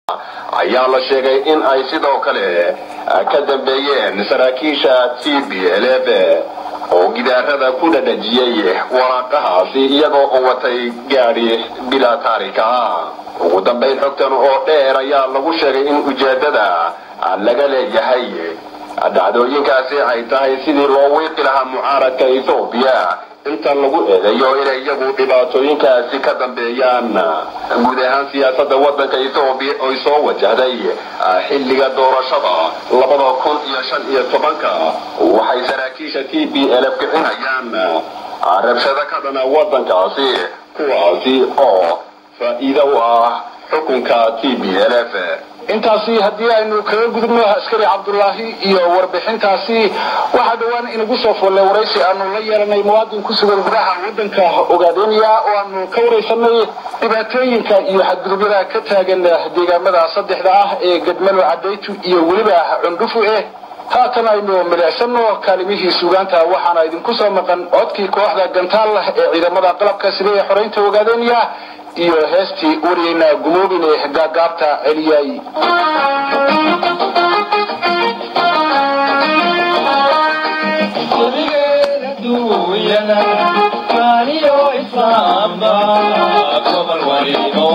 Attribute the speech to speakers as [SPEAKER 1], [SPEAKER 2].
[SPEAKER 1] ayaa la sheegay in ay sidoo kale ka dambeeyeen saraakiisha t b l f oo gidaarada ku dhadhajiyey waraaqahaasi iyagoo u watay gaadhi bilaa taarika ah ugu dambayn xogtan oo dheer ayaa lagu sheegay in ujeedada laga leeyahay dhacdooyinkaasi ay tahay sidii loo wiiqi lahaa mucaaradka ethoobiya inta lagu eedeeyo inay iyagu dhibaatooyinkaasi ka dambeeyaan guud ahaan siyaasada wadanka ethoobiya oy soo wajahday xilliga doorashada labada kun iyo shan iyo tobanka waxay saraakiisha t b l f kicinayaan rabshado ka dhana wadankaasi kuwaasi oo faa'iido u ah xukunka t b l f
[SPEAKER 2] intaasi haddii aynu kaga gudubno askari cabdulaahi iyo warbixintaasi waxaa dhowaan inagu soo follay waraysi aanu la yeelanay muwaadin ku sugan gudaha wadanka ogaadeniya oo aanu ka waraysanay dhibaatooyinka iyo xadgudubyada ka taagan deegaamada saddexda ah ee gadmalo cadaytu iyo weliba cundhufu eh haatan aynu milicsano kaalimihii suugaanta waxaana idinku soo maqan codkii kooxda gantaal ee ciidamada qalabka sida ee xoreynta ogaadeniya iyo heestii wariyeyna gumoobine gaagaabta celiyay
[SPEAKER 3] duunyada kaaniyo islaamba gobol walibo